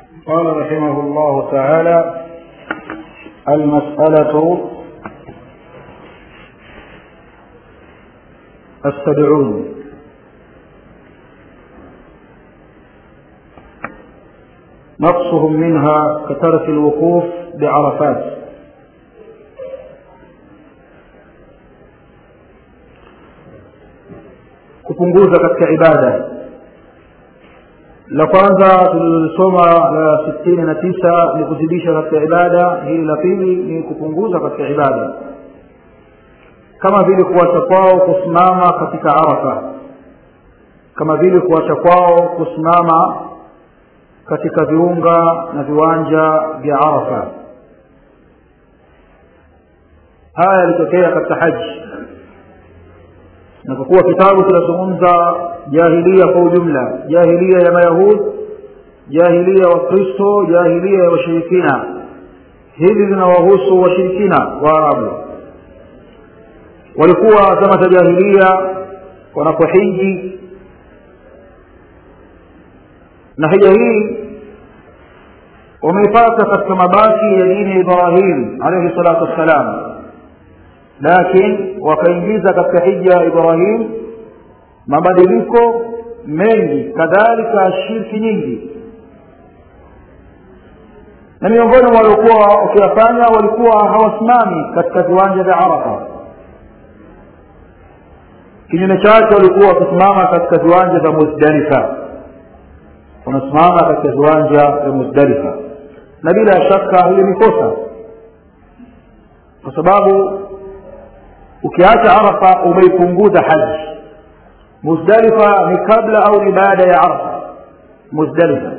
قال رحمه الله تعالى المسألة السبعون نقصهم منها كترك الوقوف بعرفات kupunguza katika ibada la kwanza tulilisoma la sitini na tisa ni kuzidisha katika ibada hili la pili ni kupunguza katika ibada kama vile kuacha kwao kusimama katika arafa kama vile kuacha kwao kusimama katika viunga na viwanja vya arafa haya yalitokea katika haji na kwa kuwa kitabu kinazungumza jahilia kwa ujumla jahilia ya mayahud jahilia wa kristo jahilia ya washirikina hili linawahusu washirikina waarabu walikuwa zama za jahilia wanapohiji na hija hii wameipata katika mabaki ya dini ya ibrahim alaihi salatu wassalam lakini wakaingiza katika hija ya ibrahim mabadiliko mengi kadhalika shirki nyingi na miongoni mwa waliokuwa wakiyafanya walikuwa hawasimami katika viwanja vya arafa kinyume chake walikuwa wakisimama katika viwanja vya muzdalifa wanasimama katika viwanja vya muzdalifa na bila shaka hili ni kosa kwa sababu ukiacha arafa umeipunguza haji muzdalifa ni kabla au ni baada ya arafa muzdalifa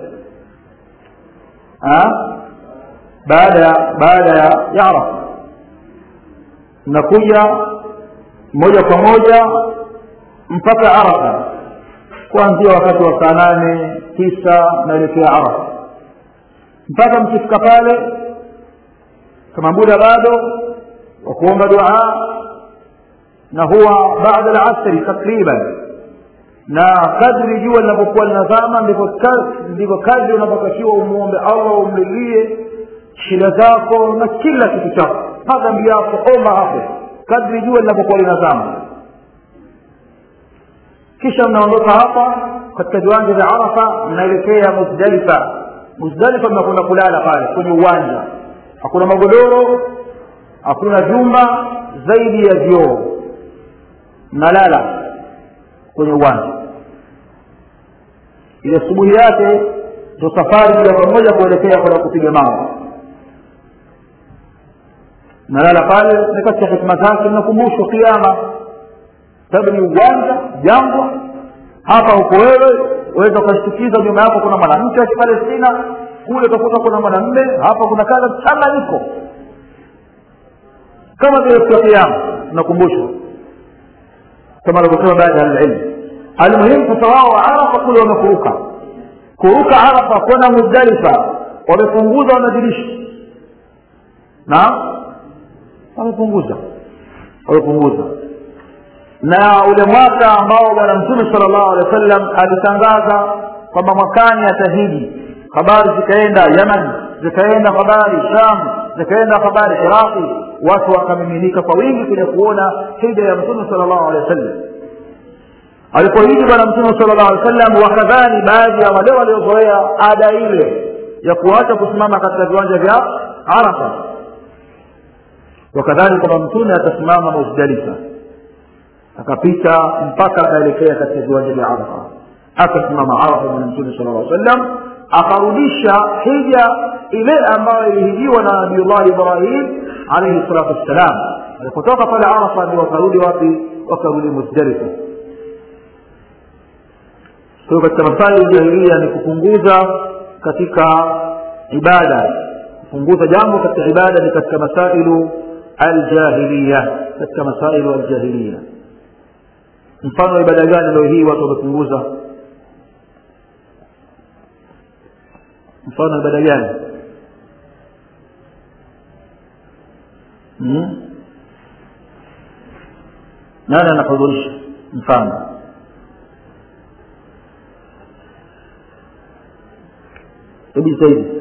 baada ya baada ya arafa mnakuja moja kwa moja mpaka arafa kuanzia wakati wa saa nane tisa naelekea arafa mpaka mkifika pale kama muda bado wa kuomba duaa na huwa baada alasri takriban na kadri jua linapokuwa linazama ndivyo kadri unavyotakiwa umwombe allah umlilie shida zako na kila kitu chako madhambi yako omba hapo kadri jua linapokuwa linazama kisha mnaondoka hapa katika viwanja vya arafa mnaelekea muzdalifa muzdalifa mnakwenda kulala pale kwenye uwanja hakuna magodoro hakuna vyumba zaidi ya vioo mnalala kwenye uwanja ile asubuhi yake ndo safari moja kwa moja kuelekea kwenda kupiga mawe mnalala pale ni katika hikma zake mnakumbushwa kiama sababu ni uwanja jangwa hapa huko wewe waweza ukashtukiza nyuma yako kuna mwanamke wa kipalestina kule utakuta kuna mwanamme hapa kuna kadha mchanganyiko kama vile siku ya kiama mnakumbushwa kama alivyosema baadhi ya alilmu almuhimu sasa wao wa arafa kule wamekuruka kuruka arafa kwenda muzdalifa wamepunguza wamezidisha na wamepunguza wamepunguza na ule mwaka ambao bwana mtume sala llahu alehi wa sallam alitangaza kwamba mwakani atahiji habari zikaenda yaman zikaenda habari sham zikaenda habari iraqi watu wakamiminika kwa wingi kuja kuona hija ya mtume sala llahu alehi wa sallam alipohiji bwana mtume sala llahu alehi wa sallam wakadhani baadhi ya wale waliozoea ada ile ya kuacha kusimama katika viwanja vya arafa wakadhani kwamba mtume atasimama muzdalifa akapita mpaka akaelekea katika viwanja vya arafa akasimama arafa bwana mtume sala llah sallam akarudisha hija ile ambayo ilihijiwa na nabiullahi ibrahim alaihi salatu wassalam alipotoka pale arafa ndio wakarudi wapi wakarudi muzdalifa kwa hiyo katika masali ya jahilia ni kupunguza katika ibada kupunguza jambo katika ibada ni katika masailu aljahiliya katika masailu aljahiliya mfano wa ibada gani leo hii watu wamepunguza mfano wa ibada gani hmm? nani anahudhurisha mfano hebu jitahidi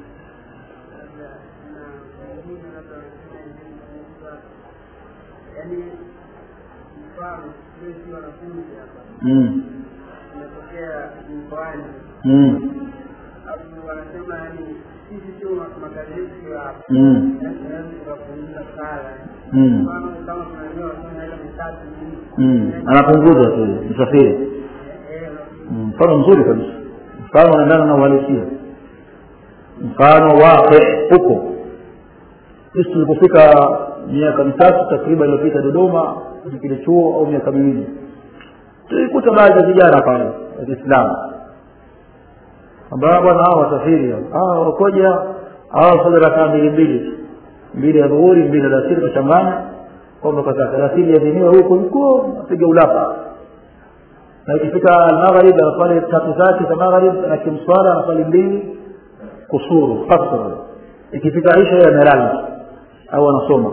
yaani mfano sisi wanafunzi hapa mm. tunatokea mkoani mm. alafu wanasema yani sisi sio magazeti ya mm. yaani tunaweza tukapunguza sala mm. mfano kama tunajua wanasema ile mitatu ni mm. anapunguza tu msafiri eh Mm, mfano mzuri kabisa mfano unaendana na uhalisia mfano wake huko sisi tulipofika miaka mitatu takriban iliyopita dodoma kwenye kile chuo au miaka miwili tulikuta baadhi ya vijana pale wa kiislamu ambao bwana hao wasafiri hao wakoja hao sala rakaa mbili mbili tu mbili ya dhuhuri mbili ya alasiri kachanganya kwamba kaza alasiri yadhiniwe huko huko apiga ulapa na ikifika almaghrib anafali tatu zake za maghrib na kimswala anafali mbili kusuru kasr ikifika isha yeye amelala au anasoma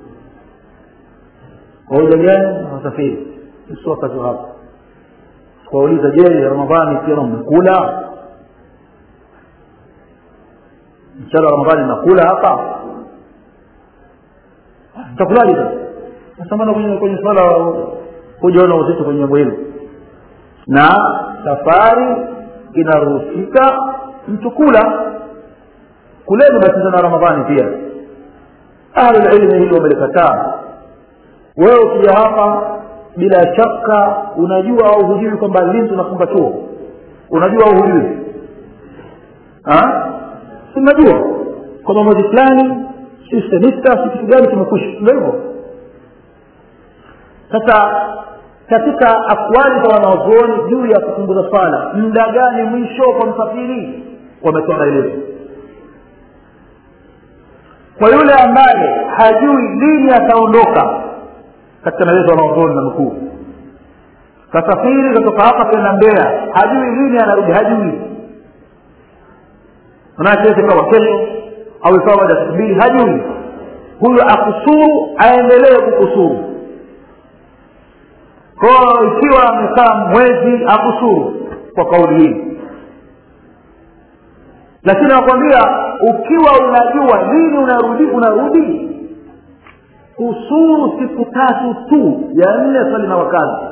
kwa hoja gani wasafiri sio wakati wa hapa kuwauliza je ramadhani pia mmekula mchana wa ramadhani nakula hapa mtakulaje sasa sasa mbona kwenye kwenye swala hujaona uzito kwenye jambo hilo na safari inaruhusika mtu kula kuleni basi na ramadhani pia ahlulilmi hili wamelikataa wewe ukija hapa bila shaka unajua au hujui kwamba lini tunafunga chuo unajua au hujui si unajua kwamba mwezi fulani si semista si kitu gani kimekwisha ndio hivyo sasa katika akwali za wanaozuoni juu ya kupunguza swala muda gani mwisho kwa msafiri wametoa maelezo kwa yule ambaye hajui lini ataondoka katika maelezo ya wanaozuoni na mkuu kasafiri katoka hapa kwenda mbea hajui lini anarudi hajui manake ikawa kesho au ikawa baada ya siku mbili hajui huyo akusuru aendelee kukusuru kwa ikiwa amekaa mwezi akusuru kwa kauli hii lakini nakwambia ukiwa unajua lini unarudi unarudi kusuru siku tatu tu ya nne swali na wakazi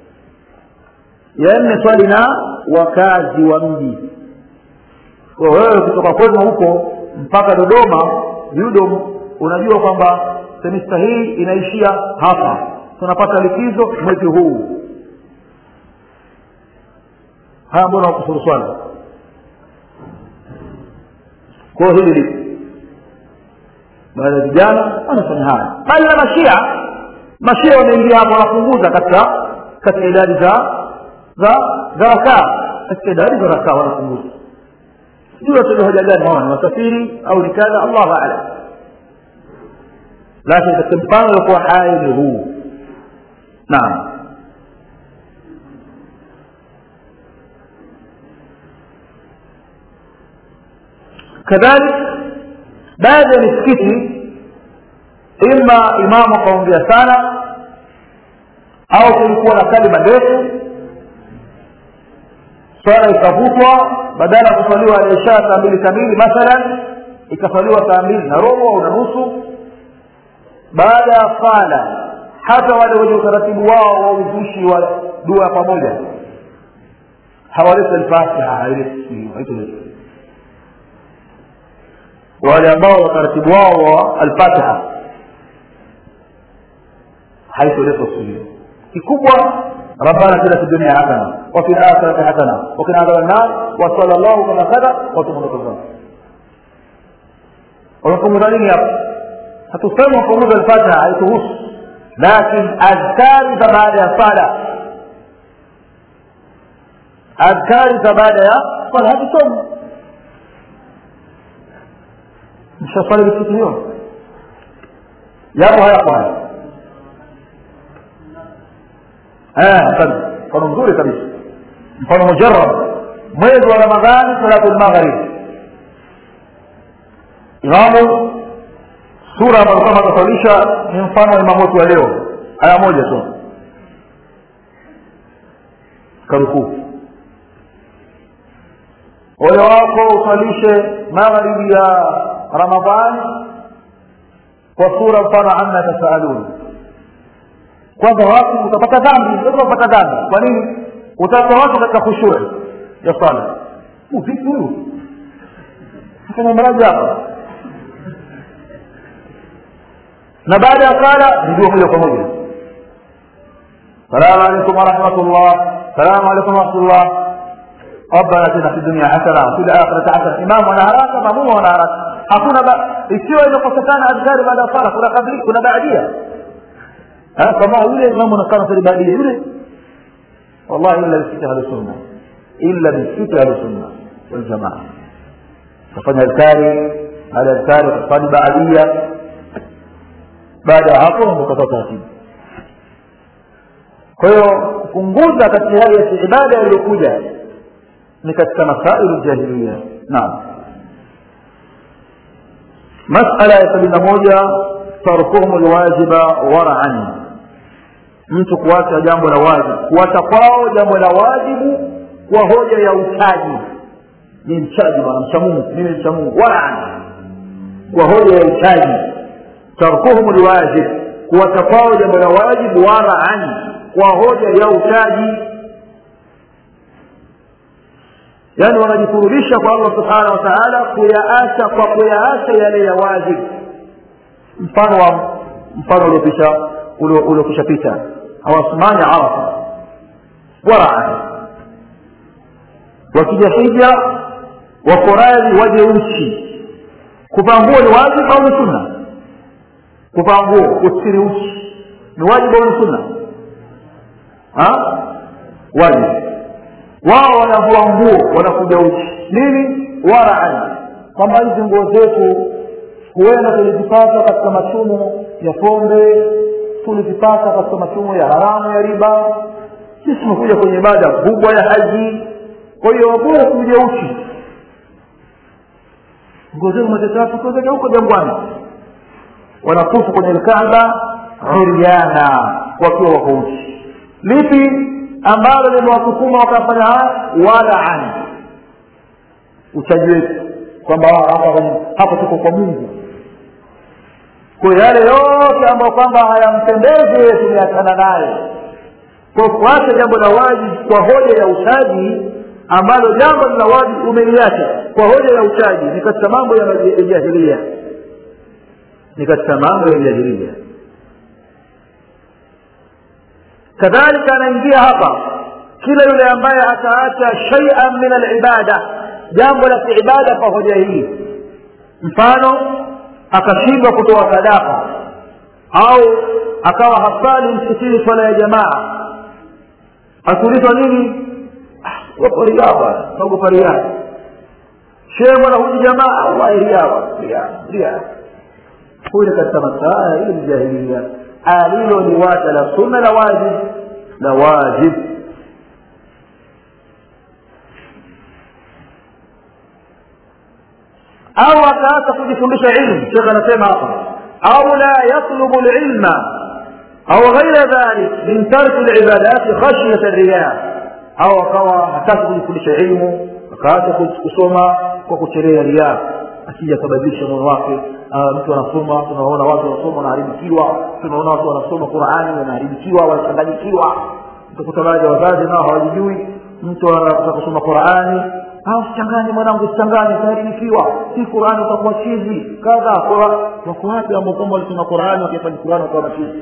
ya nne swali na wakazi wa mji kwa wewe kutoka kwenu huko mpaka dodoma yudom unajua kwamba semista hii inaishia hapa tunapata likizo mwezi huu haya mbona wakusuru swala kwao hili lipo baada ya vijana wanafanya haya bali na mashia mashia wanaingia hapo wanapunguza katika katika idadi za za za rakaa katika idadi za rakaa wanapunguza sijui wataja hoja gani hawa ni wasafiri au ni kadha allahu alam lakini katika mfano uliokuwa hai ni huu naam kadhalik baadhi ya misikiti ima imamu akaongea sana au kulikuwa na kalima ndefu swala ikavutwa badala ya kuswaliwa aisha saa mbili kamili mathalan ikaswaliwa saa mbili na robo au na nusu baada ya sala hata wale wenye utaratibu wao wa uzushi wa dua pamoja hawaleta alfatiha haileti wale ambao utaratibu wao wa alfatiha haitoletwa siku hiyo kikubwa ربنا اتنا في الدنيا حسنه وفي الاخره حسنه وقنا عذاب النار وصلى الله كما كذا وتم القران wamepunguza nini hapo hatusema wapunguza alfatiha haituhusu lakin adhkari za baada ya sala adhkari za baada ya sala hatusoma mshaswali misikiti hiyo yapo hayapo haya mfano mzuri kabisa mfano mujarab mwezi wa ramadhani salatu lmaghrib imamu sura ambayo kama akasalisha ni mfano wa imamu wetu wa leo aya moja tu karukuu ole wako usalishe magharibi ya ramadhani kwa sura mfano amma tasaalun kwanza watu utapata dhambi utapata dhambi kwa nini utaacha watu katika khushuri ya sala vipi huyu fanya mraji hapa na baada ya sala ndio moja kwa moja salamu alaikum warahmatullah salamu alaikum warahmatullah ربنا اتنا في الدنيا حسنه وفي الاخره حسنه امام wana haraka mamumu wana haraka hakuna ikiwa imekosekana adhkari baada ya sala kuna kabli kuna baadia kama yule imamu anakaa sali baadia yule wallahi illa bisikiti ahli sunna illa bisikiti ahli sunna wal jamaa kufanya adhkari baada ya adhkari kufanya baadia baada ya hapo ukatoa taratibu kwa hiyo kupunguza katika hali ya ibada iliyokuja ni katika masailu jahiliya naam masala ya sabini na moja tarkuhum lwajiba waraan mtu kuacha jambo la wajibu kuacha kwao jambo la wajibu kwa hoja ya uchaji ni mchaji bwana mcha mungu mimi mcha mungu waraan kwa hoja ya uchaji tarkuhum lwajib kuacha kwao jambo la wajibu waraan kwa hoja ya uchaji yaani wanajikurubisha kwa allah subhanahu wa taala kuyaacha kwa kuyaacha yale ya wajibu mfano wa mfano uliopisha uliokisha pita hawasimami arafa waraan wakija hija wako radhi waje uchi kuvaa nguo ni wajibu au ni sunna kuvaa nguo kusiri uchi ni wajibu au ni sunna wajibu wao wanavua nguo wanakuja uchi nini waraan kwamba hizi nguo zetu huenda tulizipata katika machumo ya pombe tulizipata katika machumo ya haramu ya riba sisi tumekuja kwenye ibada kubwa ya haji kwa hiyo bora tuje uchi nguo zetu matetatu kuwezeka huko jangwani wanakufa kwenye lkaaba uryana wakiwa wako uchi lipi ambalo limewasukuma wakafanya haya waraan uchaji wetu kwamba hapa tuko kwa mungu kwa yale yote ambayo kwamba hayampendezi tumeachana naye kwa kuacha jambo la wajibu kwa hoja ya uchaji ambalo jambo la wajibu umeliacha kwa hoja ya uchaji ni katika mambo ya jahilia ni katika mambo ya jahilia kadhalika anaingia hapa kila yule ambaye ataacha shaian min alibada jambo la kiibada kwa hoja hii mfano akashindwa kutoa sadaka au akawa hasali msikitini swala ya jamaa akiulizwa nini wako riaba naogopa riaa shehe bwana huji jamaa wallahi riaba ria huyu ni katika masaa hili ni jahilia alilo ni wacha la sunna la wajib la wajib au akaacha kujifundisha ilmu shekh anasema hapa au la yatlubu lilma au ghaira dhalik min tarki libadati khashyata riya au akawa hataki kujifundisha ilmu akaacha kusoma kwa kuchelea riya asija akabadilisha moyo wake mtu anasoma tunaona watu wanasoma wanaharibikiwa tunaona watu wanasoma qurani wanaharibikiwa wanachanganyikiwa utakuta baadhi ya wazazi nao hawajijui mtu anataka kusoma qurani usichanganye mwanangu usichanganye utaharibikiwa si qurani utakuwa chizi kadha wako wapi ambao kwamba walisoma qurani wakifanya qurani wakawa machizi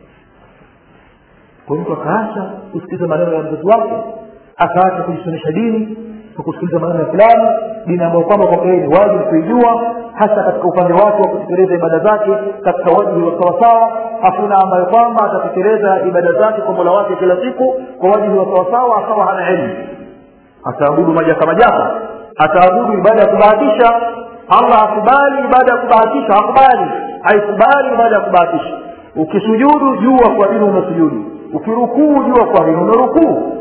kwa mtu akaacha kusikiliza maneno ya mzazi wake akaacha kujisomesha dini kwa kusikiliza maneno ya fulani dini ambayo kwamba kwake ni wajibu kuijua hasa katika upande wake wa kutekeleza ibada zake katika wajibu wa sawasawa hakuna ambayo kwamba atatekeleza ibada zake kwa mola wake kila siku kwa wajibu wa sawasawa akawa hana elimu ataabudu majaka majaka ataabudu ibada ya kubahatisha allah hakubali ibada ya kubahatisha hakubali haikubali ibada ya kubahatisha ukisujudu jua kwa nini umesujudu ukirukuu jua kwa nini umerukuu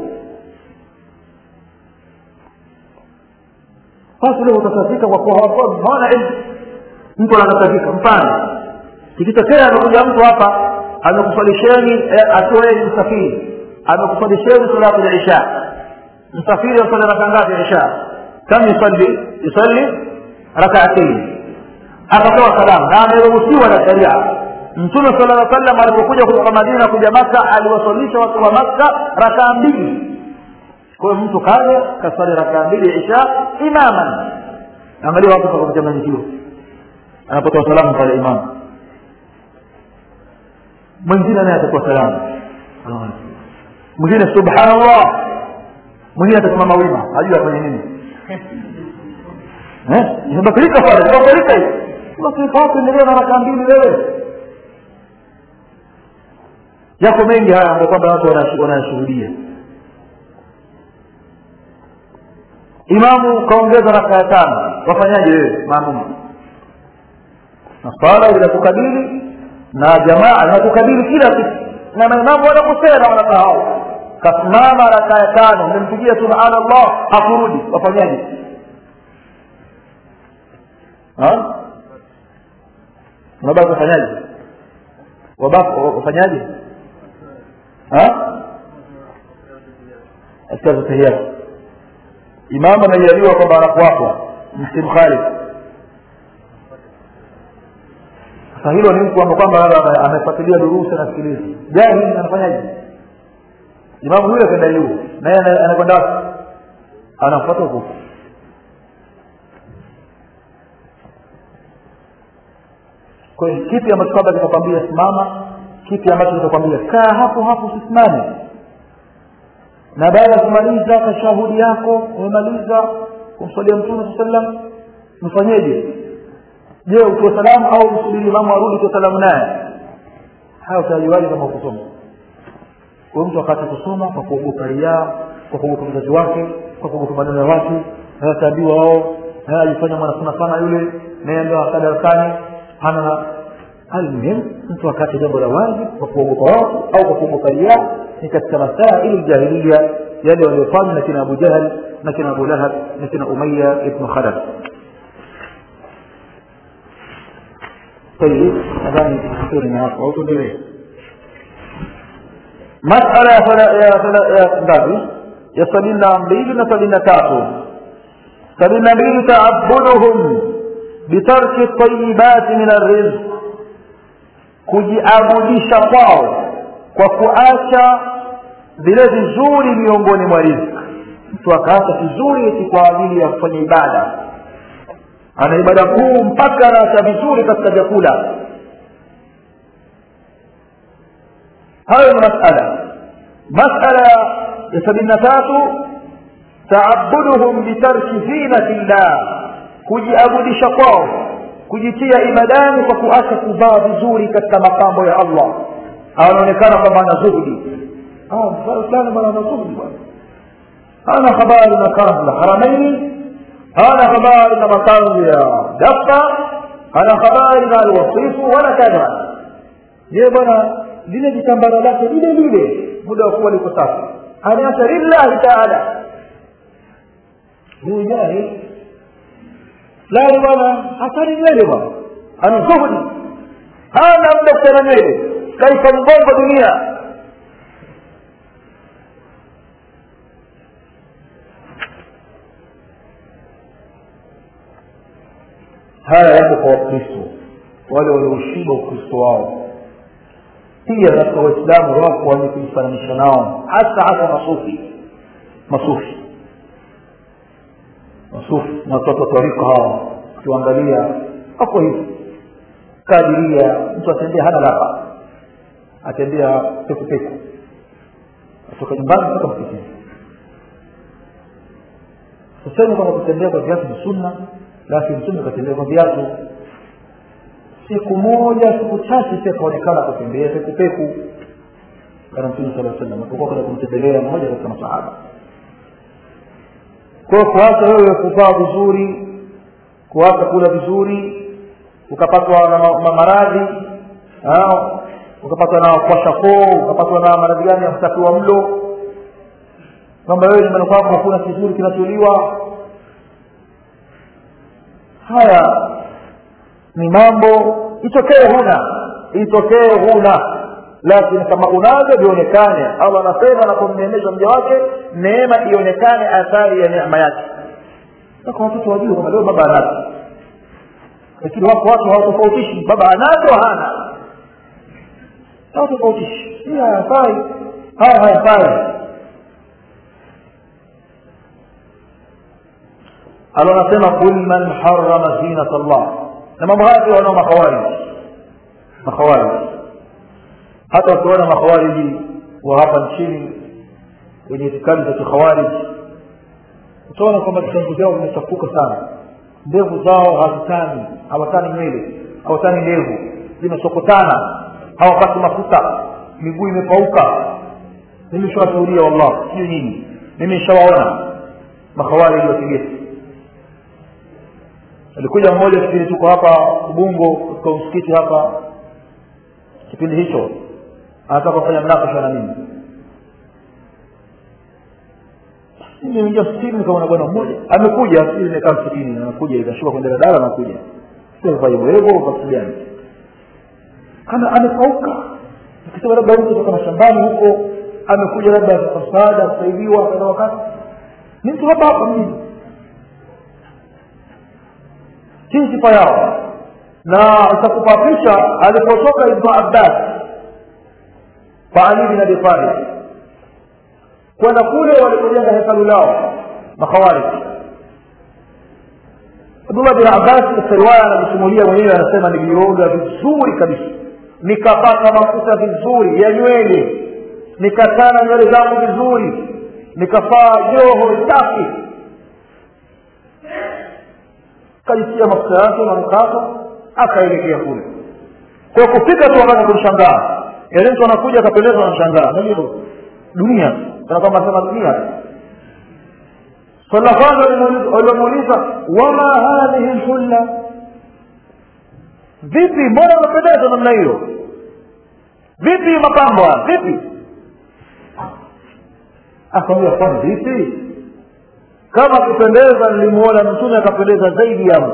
basi leo utatafika kwa kuwa hawafahamu hawana ilmu mtu anatafika mfano ikitokea amekuja mtu hapa amekuswalisheni eh, akiwa yeye ni msafiri amekuswalisheni salatu ya isha msafiri aswali raka ngapi ya isha kam yusalli yusalli rakaatain akatoa salamu na ameruhusiwa na sharia mtume sala lla sallam alipokuja kutoka madina kuja maka aliwasalisha watu wa makka rakaa mbili kwa hiyo mtu kaja kaswali rakaa mbili isha imaman angalia watu pakuchanganyikiwa anapotoa salamu pale imamu mwingine naye atatoa salamu mwingine subhanallah mwingine atasimama wima hajui afanye nini imebadilika pale imebadilika hivi basi endelea na rakaa mbili wewe yako mengi haya ambayo kwamba watu wanayashuhudia imamu kaongeza raka ya tano wafanyaje wewe maamumu na swala inakukabili na jamaa inakukabili kila kitu na maimamu wanakosea na wanasahau kasimama raka ya tano umempigia subhanallah hakurudi wafanyaje unabaki wafanyaje wabaki wafanyaje askari tahiyati imamu anajaliwa kwamba anakuwapa msimkhalifu sasa hilo ni mtu kwamba amefuatilia durusi anasikiliza jahili anafanyaje imamu yule kwenda juu naye anakwenda wapi anafuata huko kwa hiyo kipi ambacho kwamba kitakwambia simama kipi ambacho kitakwambia kaa hapo hapo usisimame na baada ya kumaliza tashahudi yako umemaliza kumswalia mtume saa sallam mfanyeje je utoe salamu au msubiri imamu arudi utoe salamu naye haya utajuaje kama ukusoma huyo mtu akati kusoma kwa kuogopa riaa kwa kuogopa mzazi wake kwa kuogopa maneno ya watu ataambiwa wao ajifanya mwanasuna sana yule naye ndio akadarasani hana almuhim mtu akate jambo la wazi kwa kuogopa watu au kwa kuogopa riaa ni katika masaili ljahiliya yale waliofanywa na kina abu jahal na kina abu lahab na kina umaya ibnu khalaf طيب nadhani tukiona hapo au tuendelee masala ya fala- ya fala- ya ngapi ya sabini na mbili na sabini na tatu sabini na mbili taabuduhum bitarki tayibati min arrizq kujiabudisha kwao kwa kuacha vile vizuri miongoni mwa riziki mtu akaacha vizuri eti kwa ajili ya kufanya ibada ana ibada kuu mpaka anaacha vizuri katika vyakula hayo ni masala masala ya sabini na tatu taabuduhum bitarki zinati llah kujiabudisha kwao kujitia ibadani kwa kuacha kuvaa vizuri katika mapambo ya allah anaonekana kwamba ana zuhudi fulani bwana ana zuhudi bwana hana habari na kanzu la haramaini hana habari na makanzu ya dafa hana habari na alwasifu wala kadha je bwana lile jitambara lake lile lile muda wa kuwa liko safi anaacha lillahi taala huyu jahil fulani bwana hatari nywele bwana ana zuhudi hana muda kuchana nywele kaifa mgongo dunia haya yako kwa wakristo wale walioushiba ukristo wao pia katika waislamu wako wenye kujifananisha nao hasa hasa masufi masufi masufi na watoto wa tarika hawa ukiwaangalia wako hivi kadiria mtu atembea hana lapa atembea pekupeku atoka nyumbani mpaka msikitini tuseme kwamba kutembea kwa viatu ni sunna lakini mtume akatembea kwa viatu siku moja siku chache pia kaonekana kutembea pekupeku kana mtume sala salam apokuwa kwenda kumtembelea mmoja katika masahaba kwa hiyo kuacha wewe kuvaa vizuri kuacha kula vizuri ukapatwa na ma- ma- maradhi ah, ukapatwa na kuwasha koo ukapatwa na maradhi gani ya msafi wa mlo kwamba wewe nyumbani kwako hakuna kizuri kinacholiwa haya ni mambo itokee huna itokee huna lakini kama unavyo vionekane allah anasema anapomneemesha mja wake neema ionekane athari ya neema yake mpaka watoto wajue kwamba leo baba anazo lakini wako watu hawatofautishi baba anazo hana hawatofautishi hii hayafai haya hayafai alo anasema kul man harama zinata llah na mambo haya pia wanao makhawarij makhawarij hata wakiona makhawariji wa hapa nchini wenye itikadi za kikhawarij utaona kwamba vitangu vyao vimechafuka sana ndevu zao hazitani hawatani nywele hawatani ndevu zimesokotana hawapati mafuta miguu imepauka mimi shawashuhudia wallah sijui nyinyi mimi nishawaona makhawariji wa kigesi alikuja mmoja kipindi tuko hapa ubungo katika msikiti hapa kipindi hicho anataka kufanya mnakasha na mimi nimeingia msikitini nikaona bwana mmoja amekuja sijui nimekaa msikitini anakuja ikashuka kwenye daladala anakuja sivaiwevo kwa kitu gani kana amepauka nikisema labda mtu kutoka mashambani huko amekuja labda kwa msaada kusaidiwa kadha wakati ni mtu hapa hapa mjini hii sifa yao na itakupa picha alipotoka ibnu abbas kwa ali bin abi talib kwenda kule walipojenga hekalu lao makhawarij abdullah bin abbas katika riwaya anajisimulia mwenyewe anasema nilioga vizuri kabisa nikapaka mafuta vizuri ya nywele nikatana nywele zangu vizuri nikafaa joho safi kajitia mafuta yake na mkato akaelekea kule kwa kufika tu wakati kumshangaa yale mtu anakuja akapendezwa na mshangaa ndio dunia kana kwamba sema dunia swala la kwanza walimuuliza wama hadhihi lhulla vipi mbona unapendeza namna hiyo vipi mapambo haya vipi akamwambia kwani vipi kama kupendeza nilimuona mtume akapendeza zaidi yangu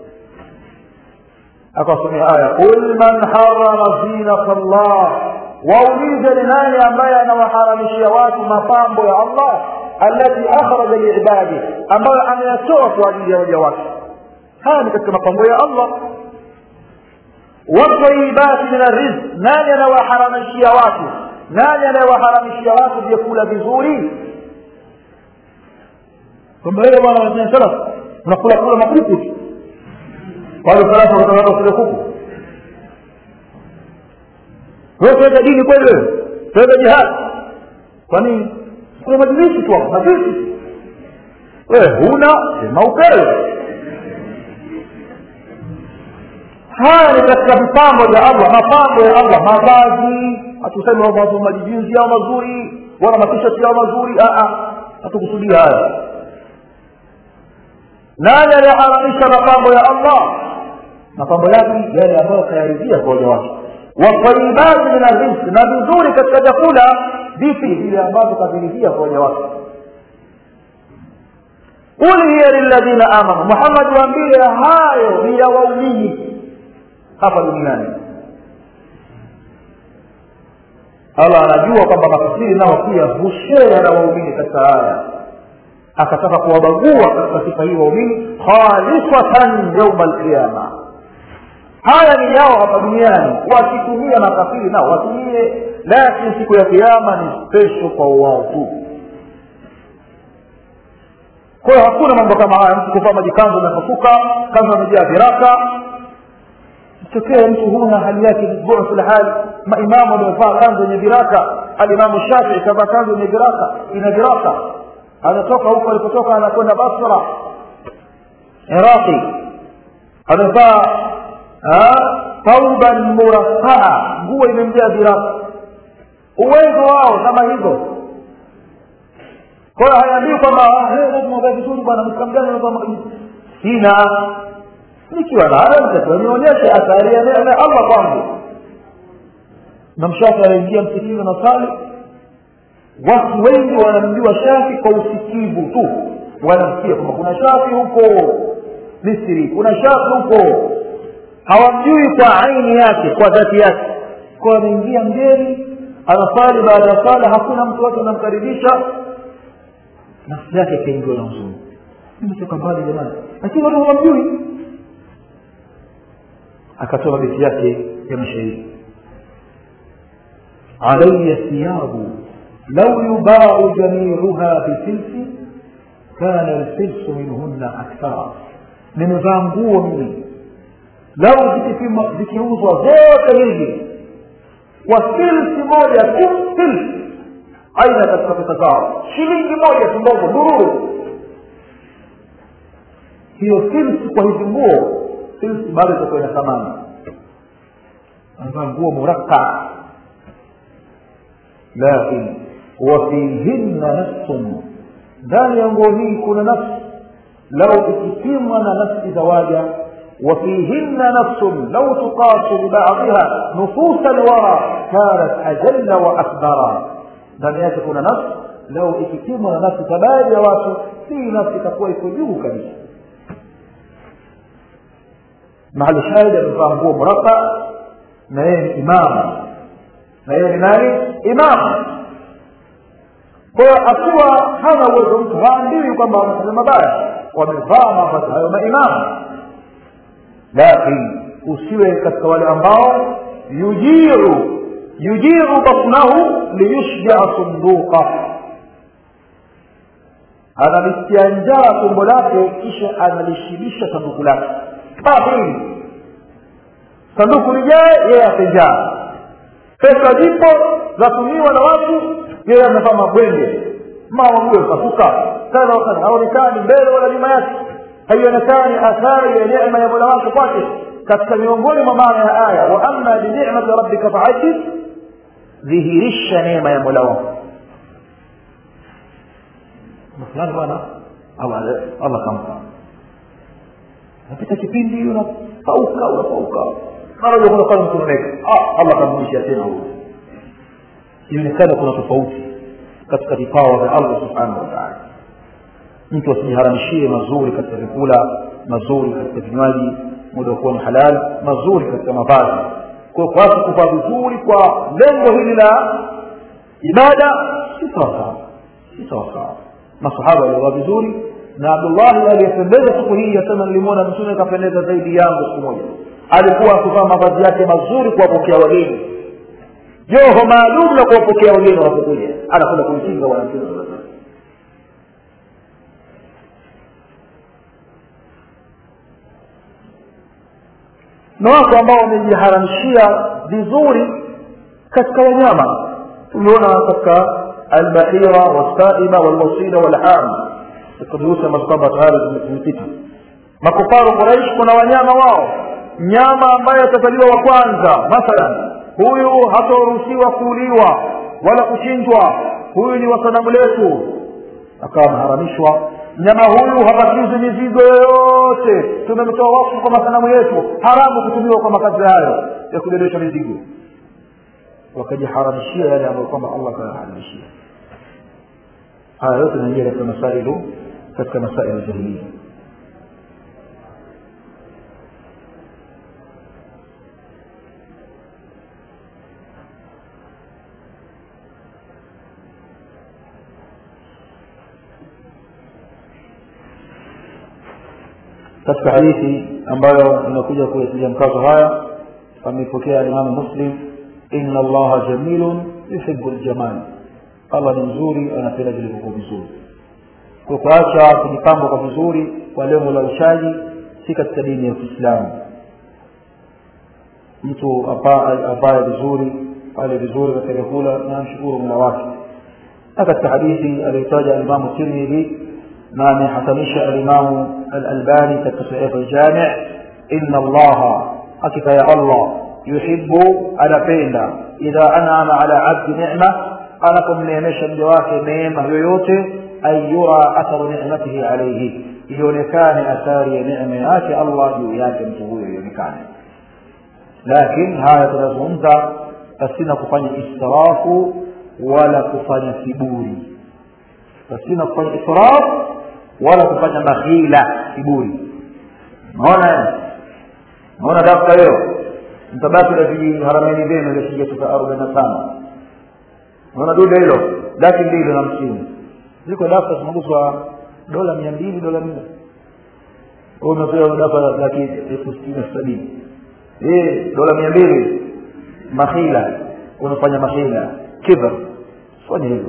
akasomea aya qul man harama zinata llah waulize ni nani ambaye anawaharamishia watu mapambo ya allah alati akhraja liibadi ambayo ameyatoa kwa ajili ya waja wake haya ni katika mapambo ya allah watayibati min arrizq nani anawaharamishia watu nani anayewaharamishia watu vyakula vizuri kwamba wewe bwana wazee salaf unakula kula makuku tu wale salafu wakataka kule kuku wewe tuweka dini kweli wewe tuweka jihad kwa nini kuna majilisi tu hapo majilisi wewe huna sema upewe haya ni katika vipambo vya allah mapambo ya allah mavazi hatusemi wavazi majijinzi yao mazuri wala matishati yao mazuri hatukusudia haya nani aliyeharamisha mapambo ya allah mapambo yake yale ambayo kayaridhia kwa waja wake watayibati min arrizq na vizuri katika vyakula vipi vile ambavyo kaviridhia kwa waja wake qul hiya lilladhina amanu muhammad waambie hayo ni ya waumini hapa duniani allah anajua kwamba makafiri nao pia hushea na waumini katika haya akataka kuwabagua katika sifa hii waumini khalisatan yauma alqiyama haya ni yao hapa duniani wakitumia makafiri nao watumie lakini siku ya kiama ni special kwa wao tu kwa hiyo hakuna mambo kama haya mtu kuvaa majikanzo amefufuka kanzo amejaa viraka tokee mtu huna hali yake bu'th hali maimamu wamevaa kanzo yenye viraka alimamu shafii kavaa kanzo yenye viraka ina viraka anatoka huko alipotoka anakwenda basra iraqi amevaa tauban murasaa nguo imemjaa viraka uwezo wao kama hivyo kwa hiyo hayaambii kwamba lazima uvae vizuri bwana mkamgani sina nikiwa nayo nitakiwa nionyeshe athari ya neema ya allah kwangu na mshafi anaingia msikini na sali watu wengi wanamjua shafi kwa usikivu tu wanamsikia kwamba kuna shafi huko misri kuna shafi huko hawamjui kwa aini yake kwa dhati yake kwa anaingia mgeni anasali baada ya sala hakuna mtu wake anamkaribisha nafsi yake ikaingiwa na huzuni nimetoka mbali jamani lakini watu hawamjui akatoa beti yake ya mashairi علي ثياب لو يباع جميعها بفلس كان الفلس منهن أكثر nimevaa nguo mimi lau zikipima zikiuzwa zote hizi kwa filsi moja tu filsi aina katika pesa zao shilingi moja tu ndogo dururu hiyo filsi kwa hizi nguo filsi bado itakuwa ina thamani amevaa nguo murakka lakin wafihinna nafsun ndani ya nguo hii kuna nafsi lau ikipimwa na nafsi za waja وفيهن نفس لو تقاس ببعضها نفوس الورى كانت أجل وأكبر ndani yake kuna nafsi lau ikipimwa na nafsi za baadhi ya watu si nafsi itakuwa iko juu kabisa mahali shahidi amevaa nguo muraka na yeye ni imamu na yeye ni nani imamu kwa hiyo akiwa hana uwezo mtu haambiwi kwamba wanafanya mabaya wamevaa mavazi hayo maimamu lakin usiwe katika wale ambao yujiru yujiru batnahu liyushjaa sunduqa analisikia njaa tumbo lake kisha analishibisha sanduku lake hili sanduku lijae yeye atenjaa pesa zipo zatumiwa na watu yeye amevaa mabwenge mama mgue kasuka kadha wakadha haonekani mbele wala nyuma yake haionekani athari ya neema ya mola wake kwake katika miongoni mwa maana ya aya wa amma binicmati rabbika fahadith dhihirisha neema ya mola wako fulani bwana allah kampa napita kipindi unapauka unapauka mara moja kuna pale mkunoneka allah kamrudishia tena huyo inaonekana kuna tofauti katika vipawa vya allah subhanahu wa taala mtu asijiharamishie mazuri katika vyakula mazuri katika vinywaji muda wa kuwa ni halali mazuri katika mavazi kwa kwa watu kuvaa vizuri kwa lengo hili la ibada si sawasawa si sawasawa masahaba waliovaa vizuri na abdullahi aliyependeza siku hii yasema nilimwona mtume akapendeza zaidi yangu siku moja alikuwa akivaa mavazi yake mazuri kuwapokea wageni joho maalum la kuwapokea wageni wanapokuja anakwenda kumkinga bwana mtume saa salam na watu ambao wamejiharamishia vizuri katika wanyama tumeona katika albahira wasaima walwasila walham katika durusi ambazo kwamba tayari zimepita makufaru quraish kuna wanyama wao mnyama ambaye atazaliwa wa kwanza mathalan huyu hataruhusiwa kuuliwa wala kuchinjwa huyu ni wasanamu letu akawa ameharamishwa mnyama huyu hapakizi mizigo yoyote tumemtoa wakfu kwa masanamu yetu haramu kutumiwa kwa makazi hayo ya kubebesha mizigo wakajiharamishia yale ambayo kwamba allah akayaharamishia haya yote naingia katika masailu katika masailu jahilia katika hadithi ambayo inakuja kuyatilia mkazo haya amepokea alimamu muslim inna allaha jamilun yuhibu ljamal allah ni mzuri anapenda vilivyokuwa vizuri kwa kuacha kujipamba kwa vizuri kwa lengo la ushaji si katika dini ya kiislamu mtu apaye vizuri ale vizuri katika vyakula na amshukuru mola wake na katika hadithi aliyotaja alimamu tirmidhi na amehatanisha alimamu alalbani katika sahihu ljami inna allaha hakika ya allah yuhibu anapenda idha anama ala abdi nema anapomneemesha mja wake neema yoyote an yura atharu nimatihi alaihi ionekane athari ya neema yake allah juu yake mtu huyo ionekane lakin haya tunazungumza pasina kufanya israfu wala kufanya kiburi pasina kufanya israfu wala kufanya makhila kiburi naona naona dafta hiyo mtabaki na viharameni vyenu vya shilingi elfu arobaini na tano naona dude hilo laki mbili na hamsini ziko dafta zinaguzwa dola mia mbili dola mia wewe umepewa dafa laki elfu sitini na sabini eh dola mia mbili makhila unafanya makhila kibr fanya hivyo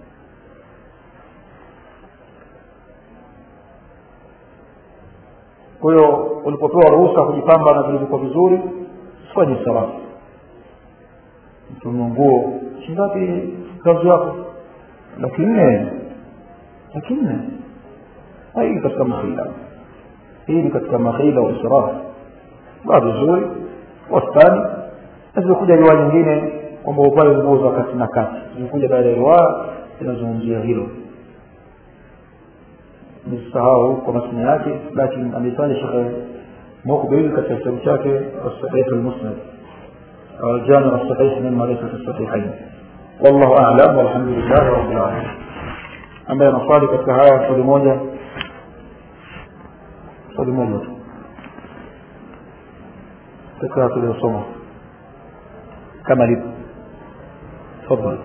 kwa hiyo ulipopewa ruhusa kujipamba na vilivyokuwa vizuri usifanye sarafu mtume nguo shingapi kazi yako laki nne laki nne hii ni katika makhila hii ni katika makhila wa israfu baa vizuri wastani na zimekuja riwaya nyingine kwamba uvae nguo za kati na kati zimekuja baada ya riwaya zinazungumzia hilo nisahau kwa masina yake lakini amefanya shekhe mukbil katika kitabu chake الصحيح المسند الجامع الصحيح مما ليس في الصحيحين والله اعلم والحمد لله رب العالمين ambaye anaswali katika haya swali moja swali moja tu katika tuliyosoma kama lipo tafadhali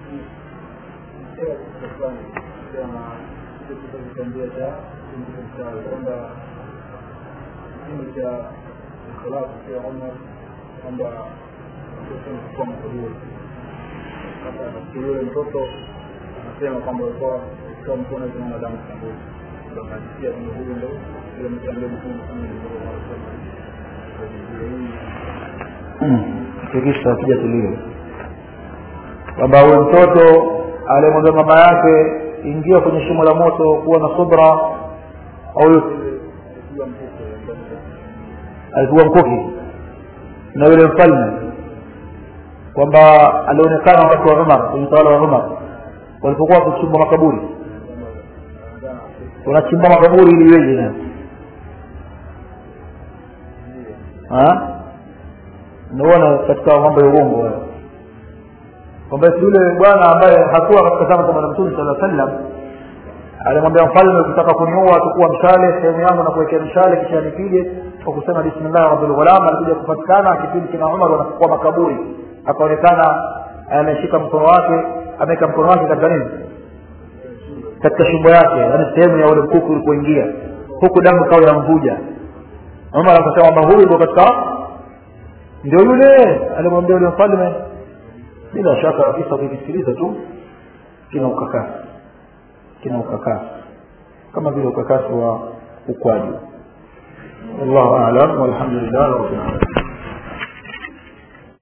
kitambia cha kwamba kipindi cha ikhlasu pia Umar kwamba kuchukua makaburi sasa katika yule mtoto anasema kwamba alikuwa kwa mkono kuna damu kaburi ndio anasikia kwamba huyu ndio yule mtandao mkuu kama tikisa akija tulio kwamba huyu mtoto aliyemwambia mama yake ingia kwenye shimo la moto kuwa na subra au alipigwa mkuki na yule mfalme kwamba alionekana wakati wa umar kwenye utawala wa umar walipokuwa wakichimba makaburi wanachimba makaburi ili iweje na naona katika mambo ya uongo hayo kwamba yule bwana ambaye hakuwa katika zama za bwana mtume sala sallam alimwambia mfalme ukitaka kuniua tukua mshale sehemu yangu na kuwekea mshale kisha nipige kwa kusema bismillah rabbil ghulam alikuja kupatikana kipindi kina Umar wanachukua makaburi akaonekana ameshika mkono wake ameweka mkono wake katika nini katika shingo yake yani sehemu ya ule mkuku ulipoingia huku damu kawa yamvuja Umar akasema kwamba huyu ndio katika ndio yule alimwambia yule mfalme bila shaka kisa ukikisikiliza tu kina ukakasi kina ukakasi kama vile ukakasi wa ukwaju wallahu a'lam walhamdulillah rabbil alamin